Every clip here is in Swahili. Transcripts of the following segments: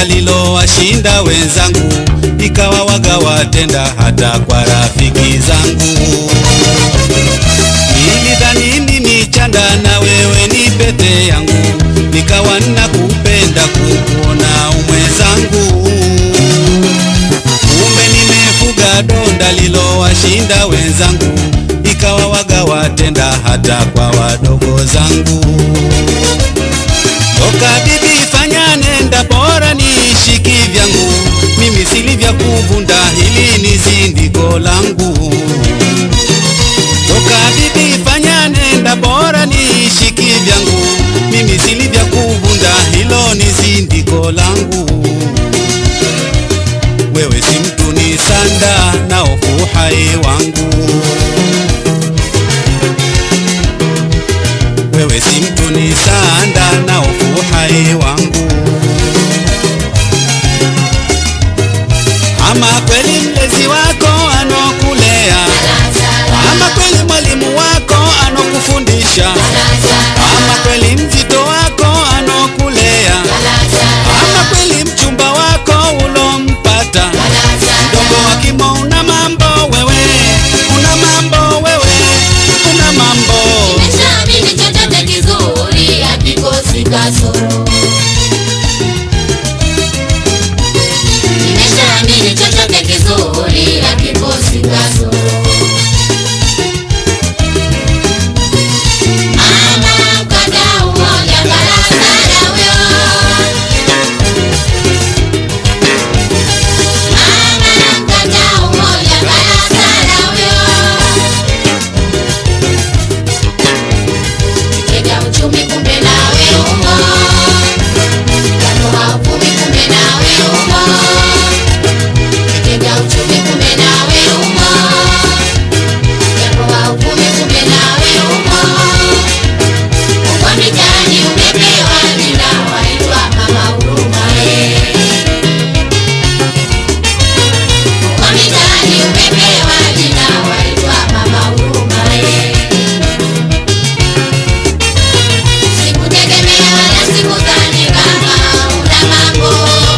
donda lilowashinda wenzangu, ikawa waga watenda hata kwa rafiki zangu. Nilidhani ni chanda na wewe ni pete yangu, nikawa nakupenda kukuona umwezangu. Kumbe nimefuga donda lilowashinda wenzangu, ikawa waga watenda hata kwa wadogo zangu. Toka bibi fanya nenda, bora niishi kivyangu, mimi silivya kuvunda, hili ni zindiko langu. Toka bibi fanya nenda, bora niishi kivyangu, mimi silivya kuvunda, hilo ni zindiko langu. Wewe si mtu ni sanda na hofu hai wangu. Wewe si mtu ni sanda na hofu hai wangu. Ama kweli mlezi wako anokulea, ama kweli mwalimu wako anokufundisha, ama kweli mzito wako anokulea, ama kweli mchumba wako ulompata mdogo wa kimo. Una mambo wewe, una mambo wewe, una mambo Nimeshaamini chochote kizuri hakikosi kasoro. Nimeshaamini chochote kizuri hakikosi kasoro. Mama mkadau moja barabara huyo. Mama mkadau moja barabara huyo. Kitega uchumi kumbe nawe umo, kanoa uvumi kumbe nawe umo. Kitega uchumi kumbe nawe umo, kanoa uvumi kumbe nawe umo. Uko mitaani umepewa jina waitwa mama huruma eh. Uko mitaani umepewa jina waitwa mama huruma eh. Sikutegemea wala sikudhani kama una mambo.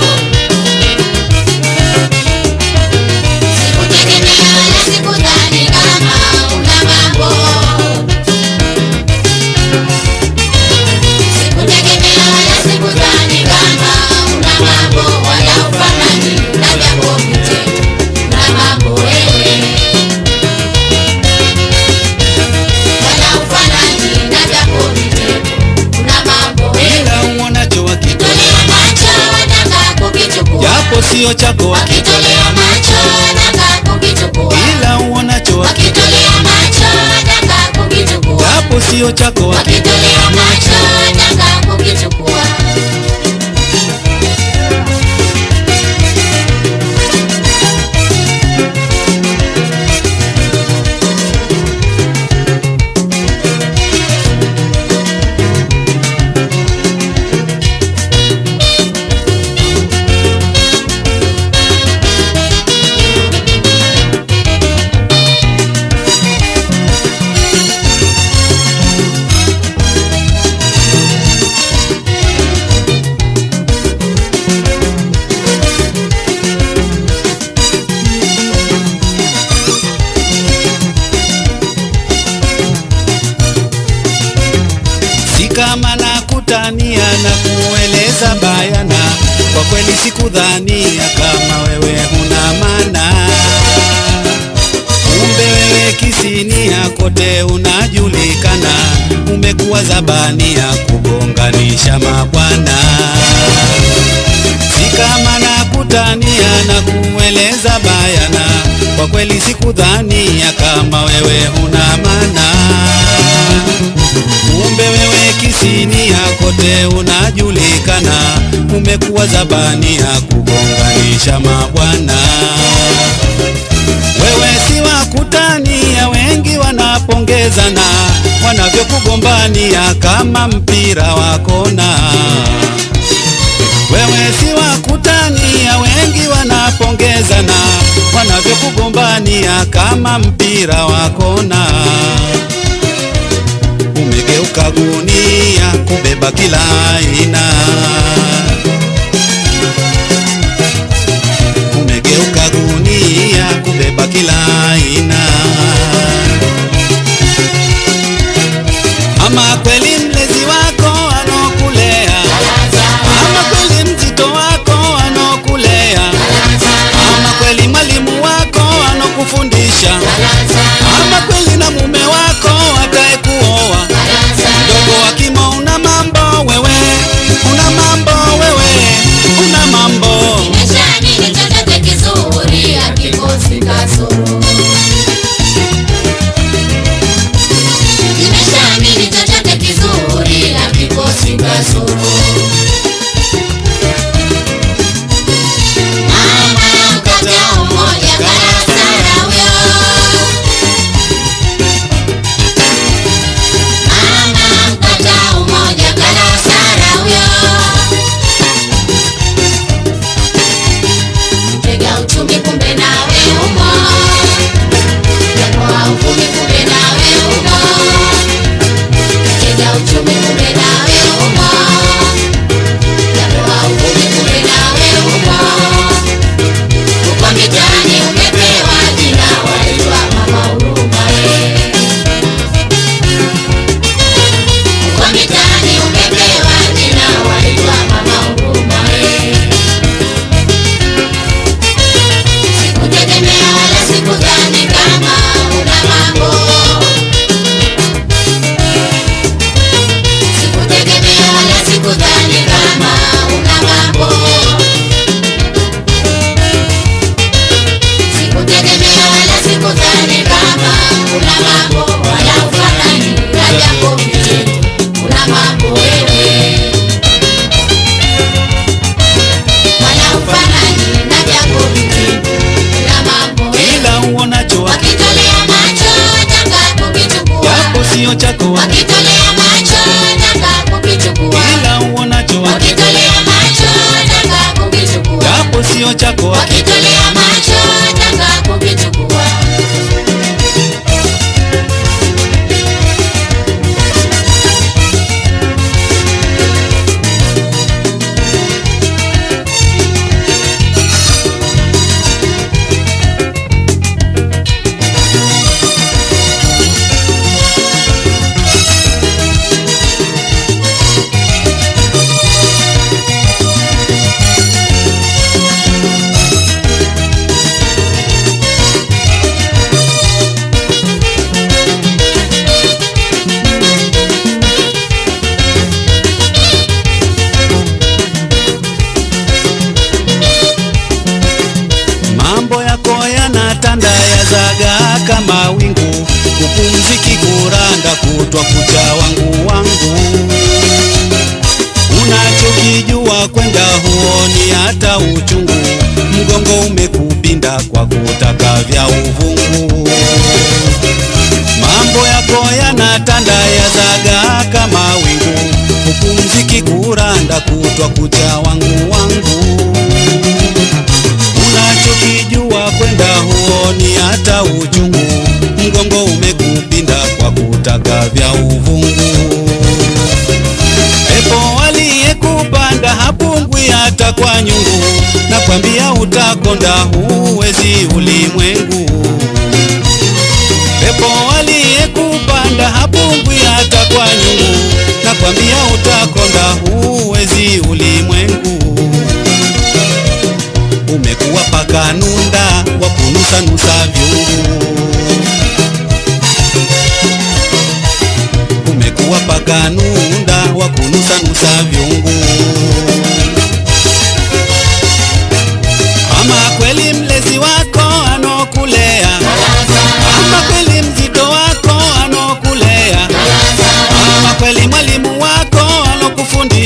Sikutegemea wala sikudhani kama una mambo. Sikutegemea wala sikudhani kama una mambo, wala ufanani na jambo vitendo. Una mambo wewe, wala ufanani na jambo vitendo. Una mambo wewe. ila uonacho wakitolea, Tolea macho wataka kukichukua. japo sio chako Wakitolea macho wataka kukichukua. ila uonacho Wakitolea macho wataka kukichukua. japo sio chako Wakitolea macho wataka kukichukua. si kama nakutania na kueleza bayana, kwa kweli sikudhania kama wewe huna maana. Kumbe wewe kisinia kote unajulikana, umekuwa zabania kugonganisha mabwana. Si kama nakutania na kueleza bayana, kwa kweli sikudhania kama wewe huna maana. Kumbe wewe kisinia kote unajulikana, umekuwa zabania kugonganisha mabwana. Wewe si wa kutania, wengi wanapongezana wanavyokugombania kama mpira wa kona. Wewe si wa kutania, wengi wanapongezana wanavyokugombania kama mpira wa kona. Umegeuka gunia kubeba kila aina kasoro. Mama mkata umoja karasara huyo. Mama mkata umoja karasara huyo. Tega uchumi kumbe nawe umo. Japo hauvumi kumbe nawe umo. Tega uchumi kumbe nawe umo. Japo hauvumi kumbe nawe umo. Uko mitaani umepewa jina waitwa mama huruma we. Uko mitaani umepewa jina waitwa mama huruma we. Sikutegemea wala sikudhani kama una mambo. Sikutegemea wala sikudhani kama una mambo. Sikutegemea wala sikudhani kama una mambo wala ufanani na jambo hili. Una mambo wewe. Wala ufanani na jambo hili. Una mambo wewe. kila uonacho Wakitolea macho taka kukichukua. japo sio chako Wakitolea macho taka kukichukua. kila uonacho Wakitolea macho taka kukichukua. japo sio chako Wakitolea macho taka kukichukua. mambo yako yanatanda yazaga kama wingu kupumziki kuranda kutwa kucha wangu wangu unachokijua kwenda huoni hata uchungu mgongo umekupinda kwa kutaka vya uvungu mambo yako yanatanda yazaga kama wingu kupumziki kuranda kutwa kucha wangu wangu unachokijua kwenda huoni hata uchungu mgongo umekupinda kwa kutaka vya uvungu pepo aliyekupanda hapungwi hata kwa nyungu na kwambia utakonda huwezi ulimwengu pepo aliyekupanda hapungwi hata kwa nyungu na kwambia utakonda huwezi ulimwengu umekuwa paka nunda wa kunusanusa vyungu umekuwa paka nunda wa kunusanusa vyungu ama kweli mlezi wako anokulea ama kweli mzito wako anokulea ama kweli mwalimu wako anokufundisha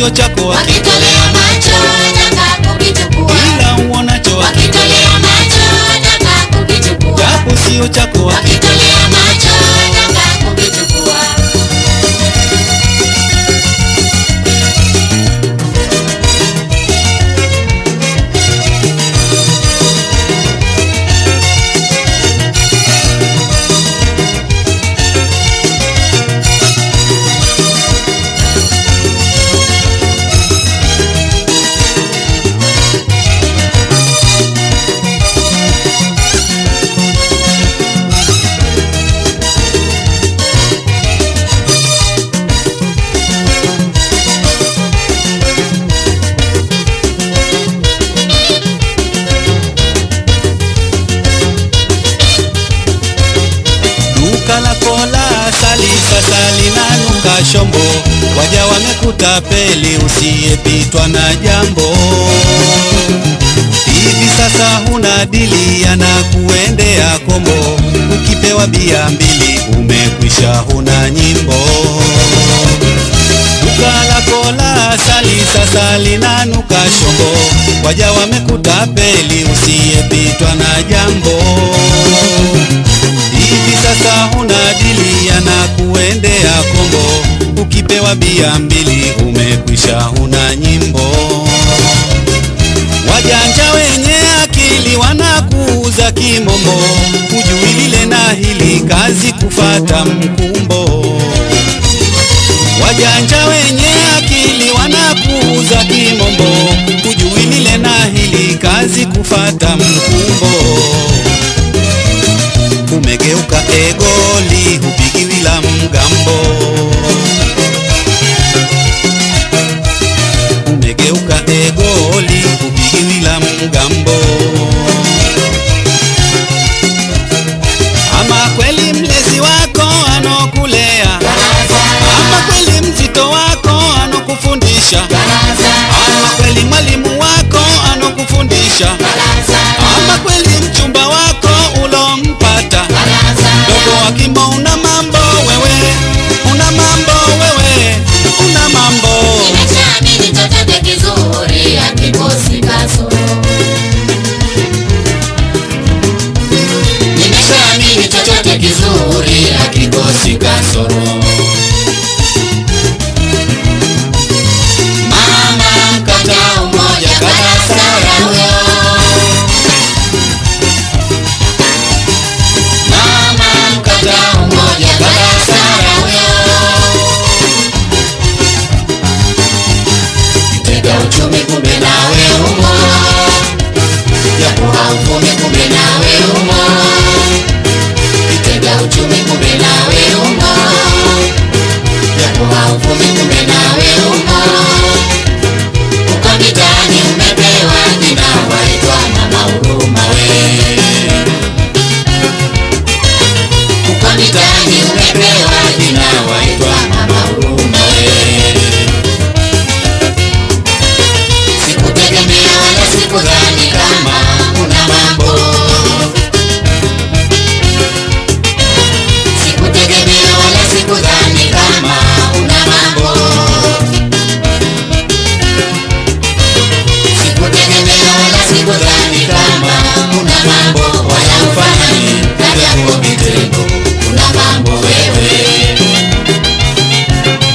sio chako wakitolea macho taka kukichukua ila uonacho wakitolea macho taka kukichukua japo sio chako wakitolea macho taka kukichukua duka lako la asali sasa linanuka shombo waja wamekutapeli usiyepitwa na jambo hivi sasa huna dili yanakuendea kombo ukipewa bia mbili umekwisha huna nyimbo duka lako la asali sasa linanuka shombo waja wamekutapeli usiyepitwa na jambo hivi sasa huna dili yanakuendea kombo ukipewa bia mbili umekwisha huna nyimbo wajanja wenye akili wanakuuza kimombo hujui lile na hili kazi kufata mkumbo wajanja wenye akili wanakuuza kimombo hujui lile na hili kazi kufata mkumbo umegeuka egoli hupigiwi la mgambo umegeuka egoli hupigiwi la mgambo ama kweli mlezi wako anokulea ama kweli mzito wako anokufundisha ama kweli mwalimu wako anokufundisha ama kweli mchumba wako ulompata dogo wa kimbo una mambo wewe una mambo wewe una mambo Nimeshaamini chochote kizuri hakikosi kasoro. Nimeshaamini chochote kizuri hakikosi kasoro. Mama mkataa umoja kadasara huyo. Mama mkataa umoja kadasara huyo. Kitega uchumi kumbe nawe umo, japo hauvumi kumbe nawe umo. Kitega uchumi kumbe nawe umo, japo hauvumi kumbe nawe umo. Uko mitaani umepewa jina waitwa mama huruma we. Uko mitaani umepewa jina waitwa mama huruma we. Sikutegemea wala sikudhani kama una mambo. Sikutegemea wala sikudhani kama una mambo. Sikutegemea wala sikudhani kama una mambo wala ufanani na vyako vitendo. Una mambo wewe.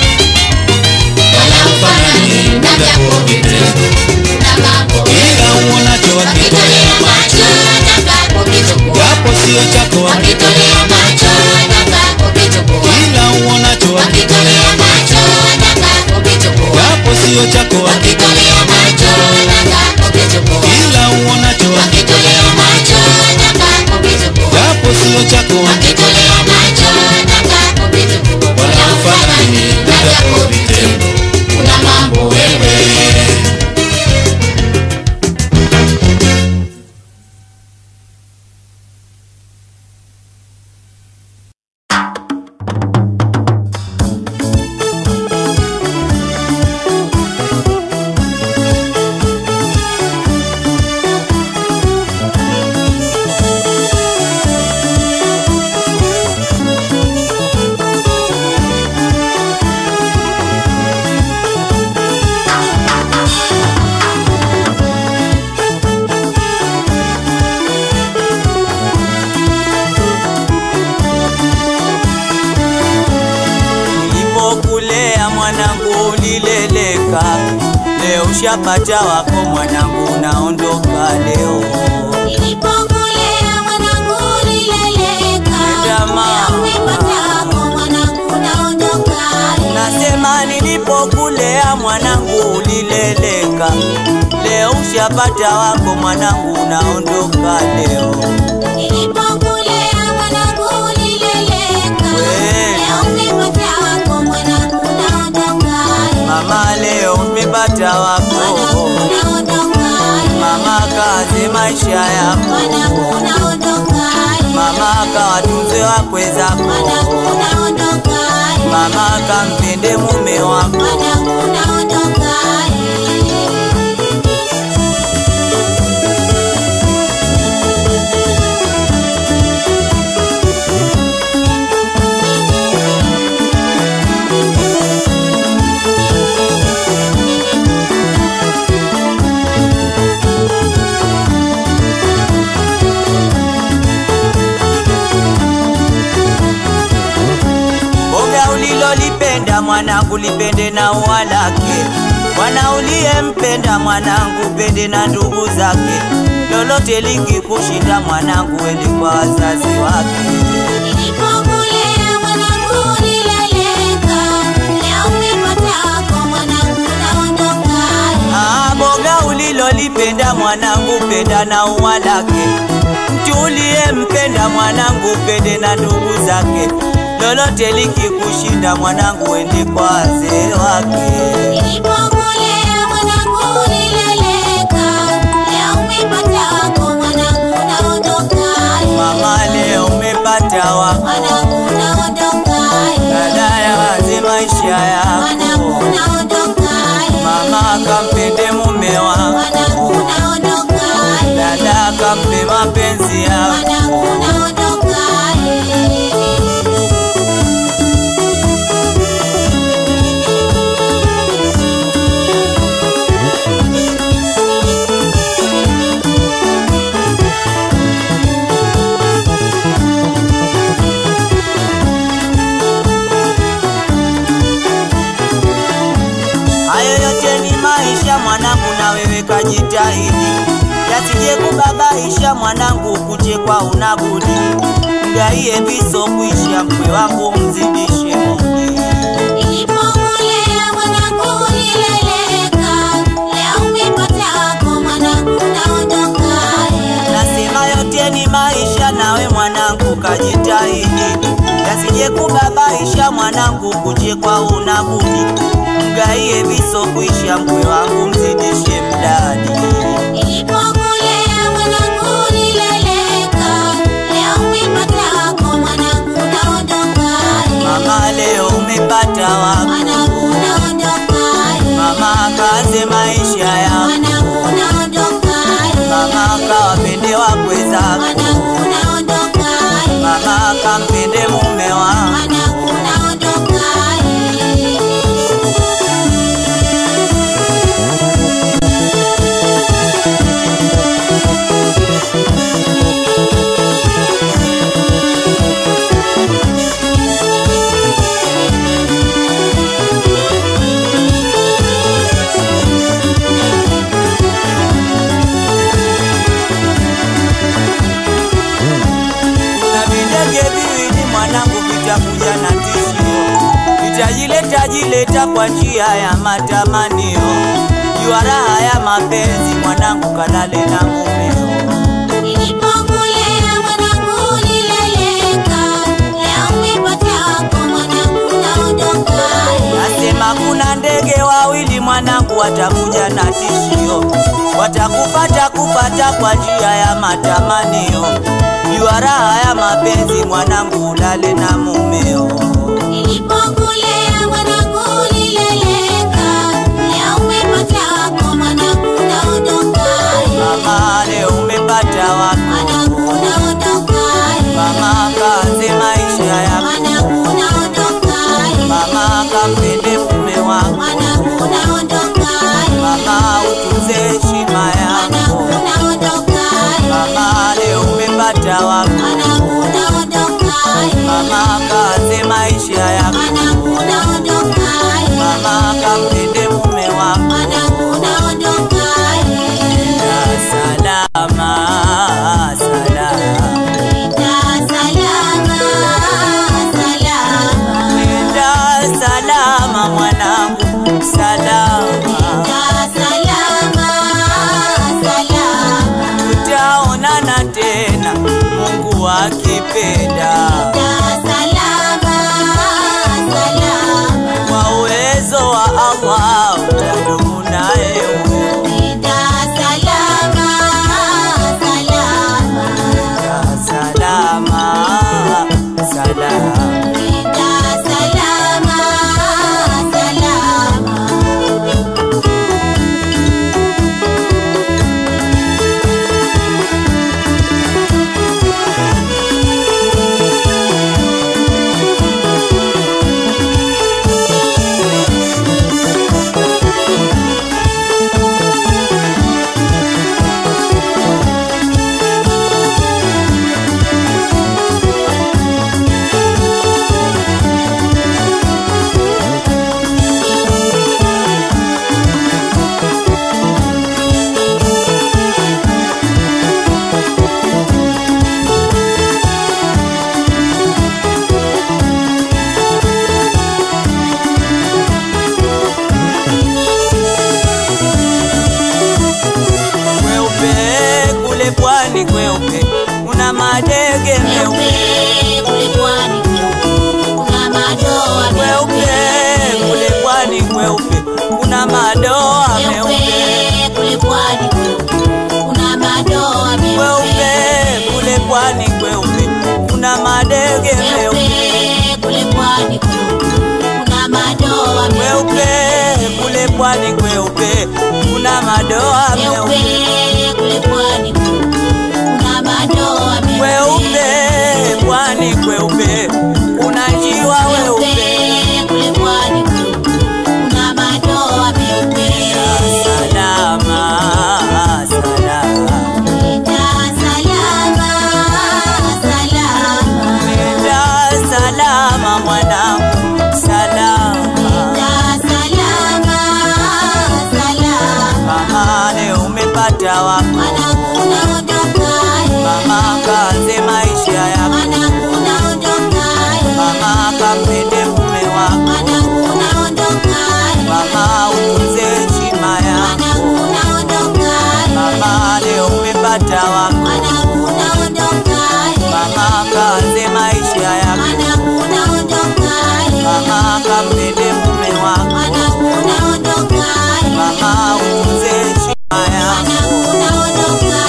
mwanangu ulileleka, leo ushapata wako mwanangu, unaondoka leo. Nilipokulea mwanangu ulileleka, Nenda mama. leo umepata wako mwanangu unaondoka. Nasema nilipokulea mwanangu ulileleka, leo ushapata wako mwanangu, unaondoka leo. Nilipokulea mwanangu ulileleka, We. leo umepata wako mwanangu unaondoka. Mama leo umepata wako, Mwanangu unaondoka. mama kaze maisha Mwanangu yako, unaondoka. mama kawatunze wakwe Mwanangu zako, unaondoka. mama kampende mume wako. Mwanangu unaondoka. Boga ulilolipenda mwanangu lipende na ua lake, mwana uliyempenda mwanangu pende na ndugu zake, lolote likikushinda mwanangu ende kwa wazazi wake. Nilipokulea mwanangu ulileleka, leo umepata wako mwanangu unaondoka. Ah, boga ulilolipenda mwanangu penda na ua lake, mtu uliyempenda mwanangu pende na ndugu zake, lolote likikushinda mwanangu ende kwa wazee wake. Nilipokulea mwanangu ulileleka, leo umepata wako mwanangu unaondoka. Mama leo umepata wako Mwanangu unaondoka. dada ya wazi maisha Mwanangu yako unaondoka. mama kampende mume Mwanangu wako unaondoka. dada kampe mapenzi yako Mwanangu unaondoka. hayo yote ni maisha mwanangu na wewe kajitahidi yasije kubabaisha mwanangu kuchekwa unabudi mgaie viso kuisha mkwe wangu mzidishe mudi Nilipokulea mwanangu ulileleka, leo umepata wako mwanangu unaondoka. Nasema yote ni maisha, nawe mwanangu kajitahidi, yasije kubabaisha mwanangu, kuchekwa unabudi, mgaie viso kuisha, mkwe wangu mzidishe mdadi. Nilipokulea mwanangu ulileleka, leo umepata wako mwanangu unaondoka. Mama leo umepata wako, Mwanangu unaondoka. mama kaze maisha yako, Mwanangu unaondoka. mama kawapende wakwe zako, Mwanangu unaondoka. mama kampende mume wako. Mwanangu unaondoka. na videge viwili mwanangu vitakuja na tishio, vitajileta jileta kwa njia ya matamanio, jua raha ya mapenzi mwanangu, kalale na mumeo. Nilipokulea mwanangu ulileleka, leo umepata wako mwanangu unaondoka. Nasema kuna ndege wawili mwanangu, watakuja na tishio, watakupata kupata kwa njia ya matamanio, jua raha ya mapenzi mwanangu, ulale na mumeo. Nilipokulea mwanangu ulileleka, leo umepata wako mwanangu unaondoka. Mama leo umepata wako Mwanangu unaondoka. Mama kaze maisha yako, Mwanangu unaondoka. mama kampende mume wako, Mwanangu unaondoka. mama utunze heshima Mwanangu yako, unaondoka. mama leo umepata wako, Mwanangu unaondoka. mama kaze maisha yako, Mwanangu unaondoka. meupe kule pwani kuna madoa kweupe kule pwani kweupe kuna madoa meupe kule pwani kuna madoa kweupe kule pwani kweupe kuna madege meupe kule pwani kuna madoa kweupe kule pwani kweupe kuna madoa meupe kule pwani kuna madoa kweupe pwani kweupe kuna njiwa weupe kule pwani kuna madoa meupe salama salama Nenda salama salama nenda salama mwanangu salama Nenda salama salama mama leo umepata wako mwanangu unaondoka mama kaanze maisha yako mwanangu unaondoka mama kampende mume wako mwanangu unaondoka mama utunze heshima mwanangu yako unaondoka mama leo umepata wako mwanangu unaondoka mama kaanze maisha yako mwanangu unaondoka mama kampende mume wako mwanangu unaondoka mama utunze heshima yako mwanangu unaondoka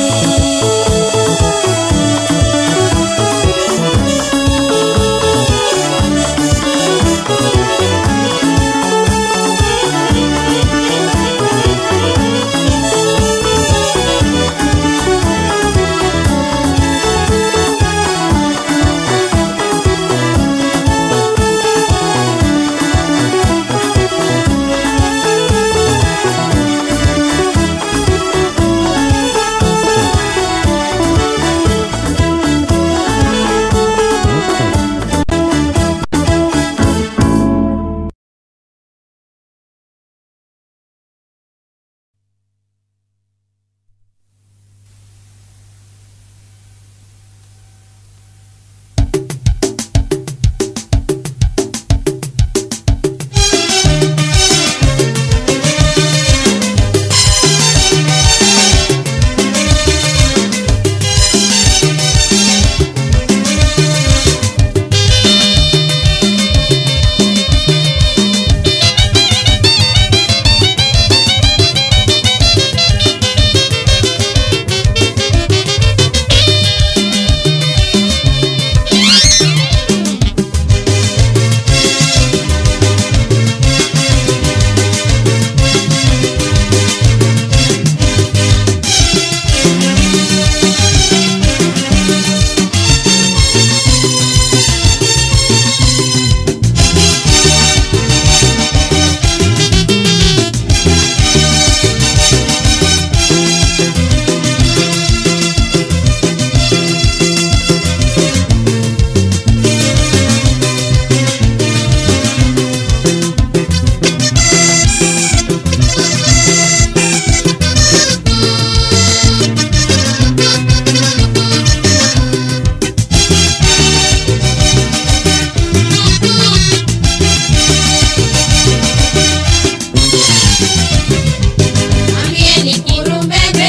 Mwambieni kirumbebe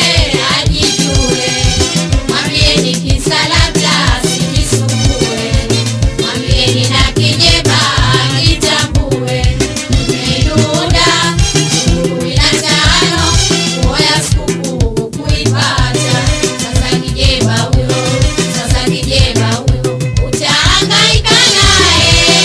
ajijue, mwambieni kisalabla asijisumbue, mwambieni na kijeba ajitambue. Tumeilunda kumi na tano nguo ya sikukuu kuipata. Sasa kijeba huyo, sasa kijeba huyo, utahangaika naye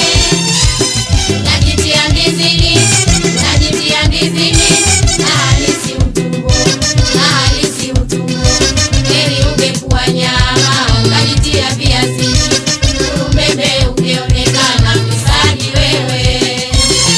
Najitia ndizini, najitia ndizini, na halisi utumbo, na halisi utumbo. Heri ungekuwa nyama, ukajitia viazini, kurumbebe ungeonekana fisadi wewe.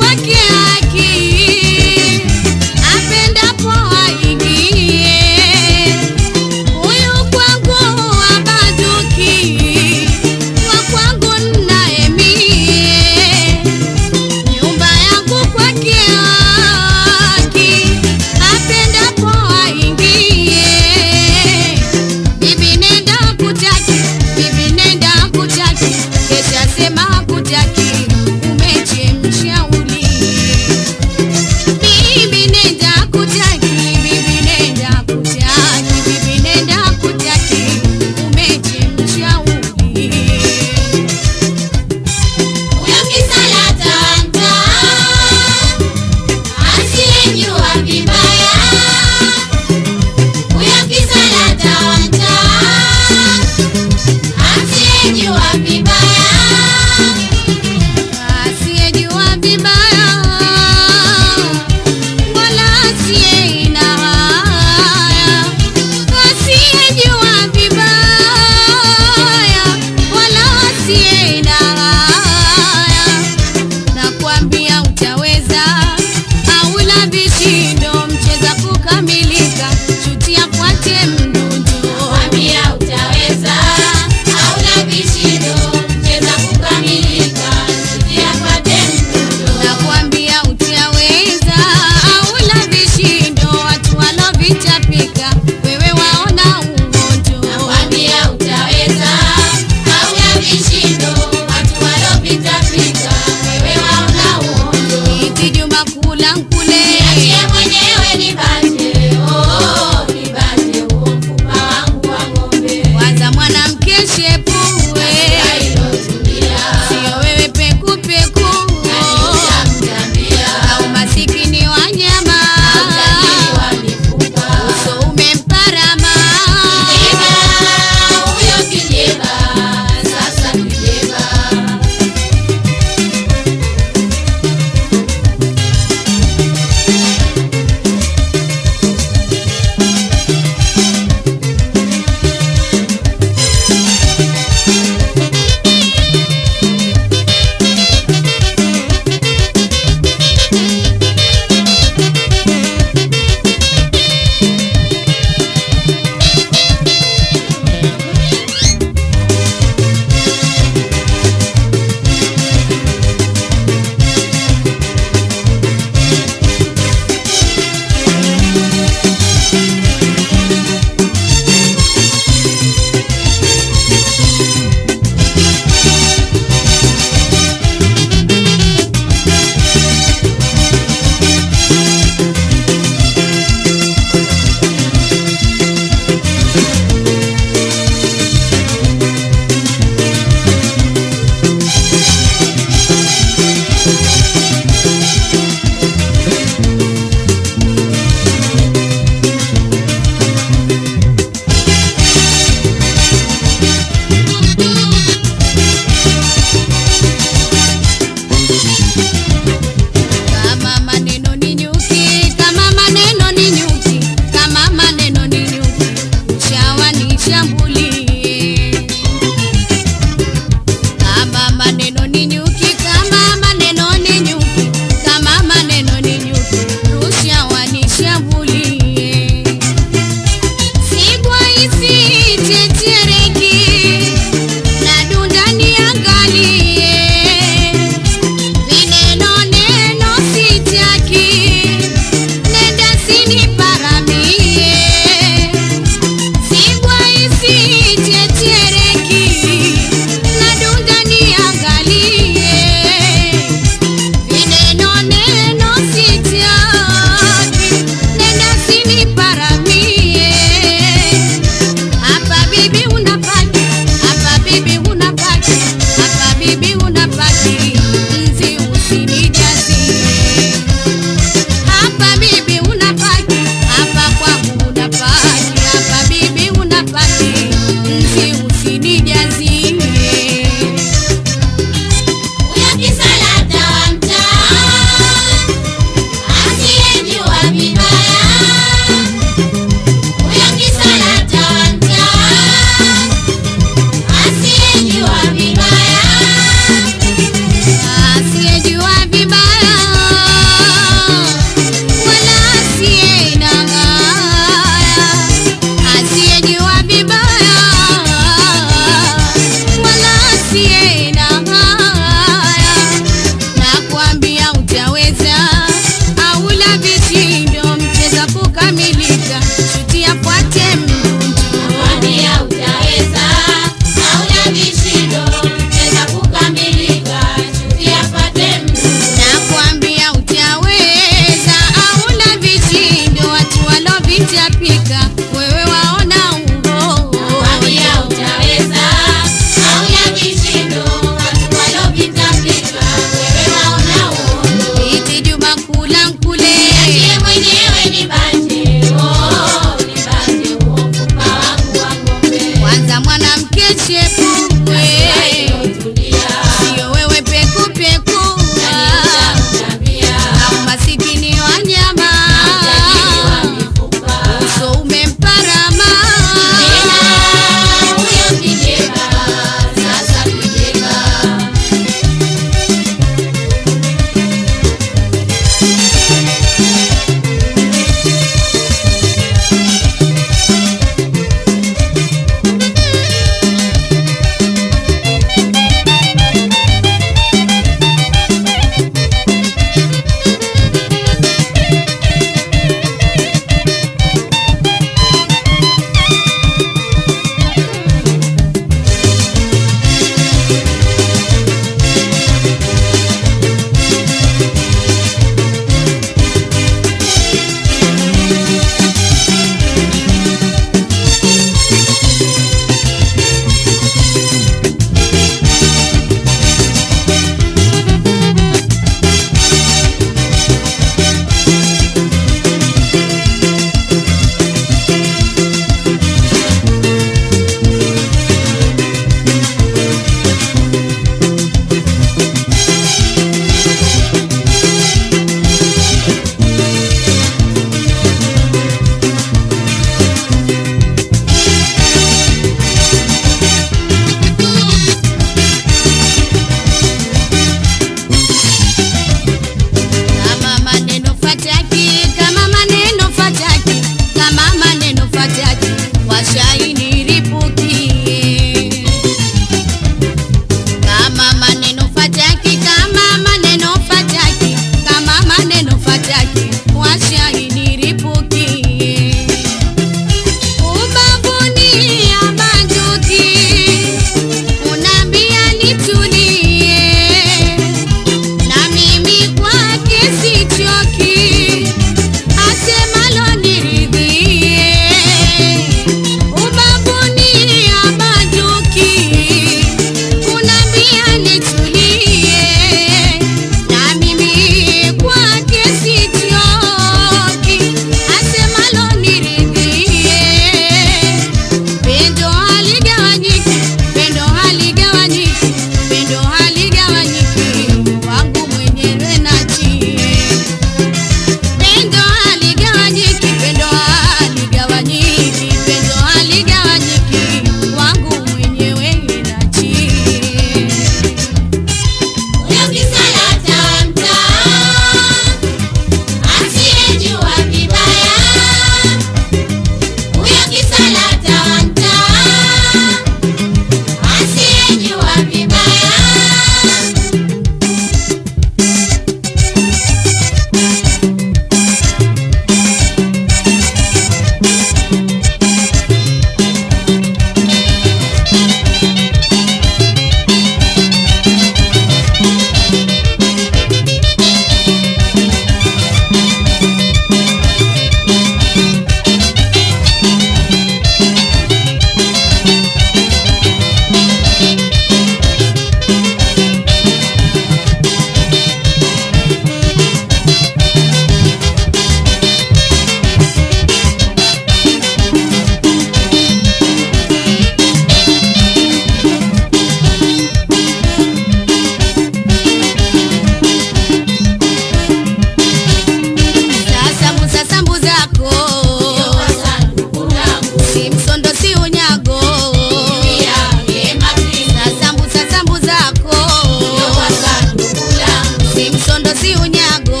kazi unyago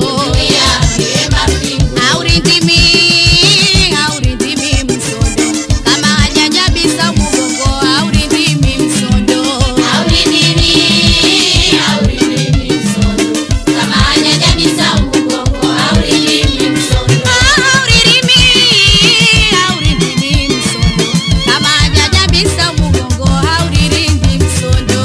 aurindimi aurindimi msondo kama hajajabisa mugongo aurindimi msondo auririmi aurindimi msondo kama hajajabisa mugongo auririndi msondo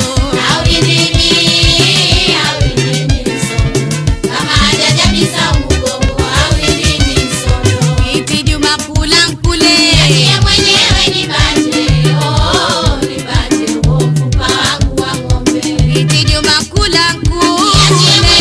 iti juma kula nkule iti juma kula nkule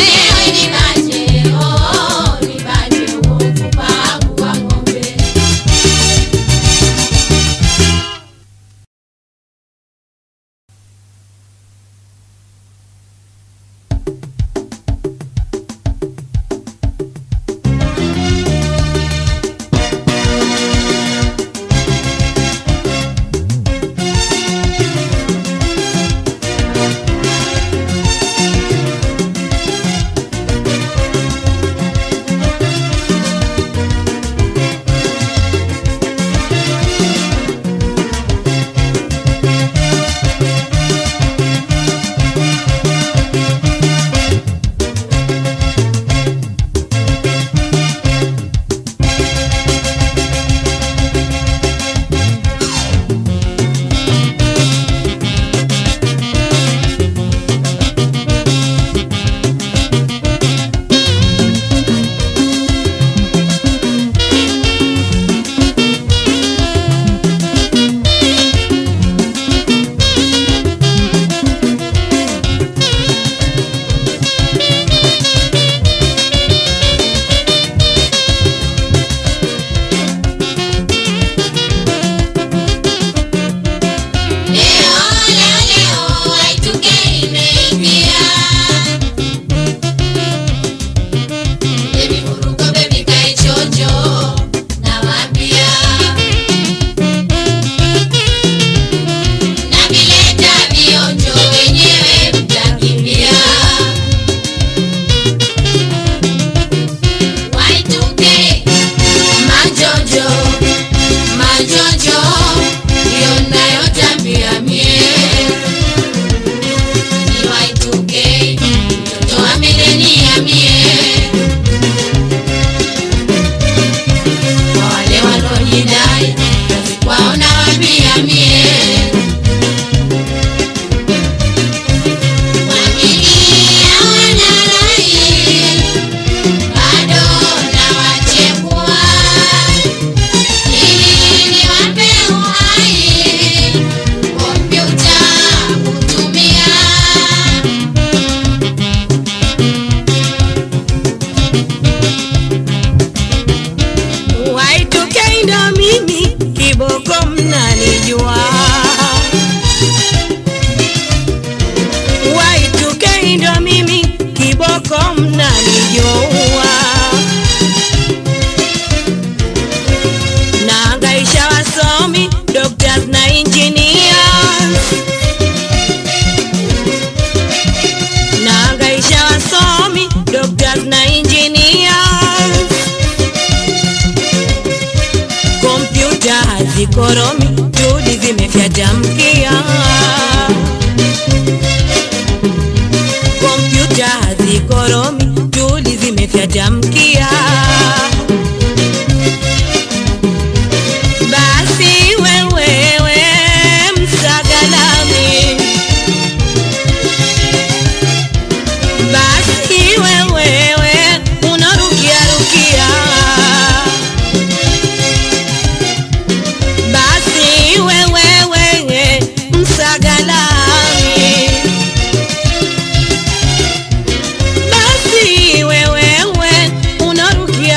Majojo, majojo, ndiyo nayotambia mie niwaituke mtoto amenenia mie kwa wale walojidai kazi kwao nawambia mie Wamilia wanarai bado nawachekua ili niwape uhai kompyuta kutumia Waitokei ndo mimi kiboko mnanijua Waitokei ndo mimi kiboko mnanijua Naangaisha wasomi, doctors na engineers Naangaisha wasomi, doctors na engineers kompyuta hazikoromi, juhudi zimefyatamkia. Kompyuta hazikoromi, juhudi zimefyatamkia. Basi wewewe msagalami, basi wewewe unarukiarukia basi wewewe msagalami basi wewewe unarukia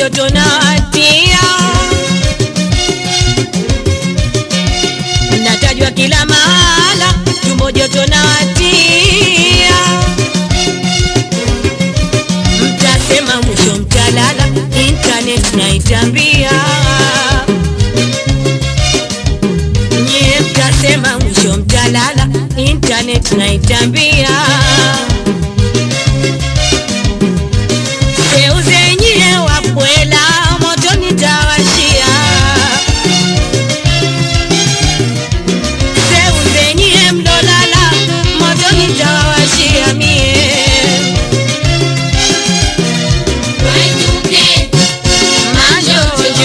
joto na watia natajwa kila mahala tumbo joto na watia mtasema mwisho mtalala internet naitambia nyie mtasema mwisho mtalala internet naitambia seuzenyie wapwela moto nitawashia seuzenyie mlolala moto nitawashia mie Wainuke, majojo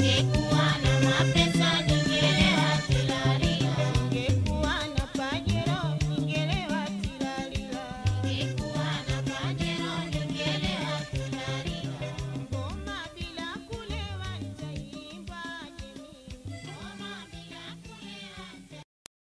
Ningekuwa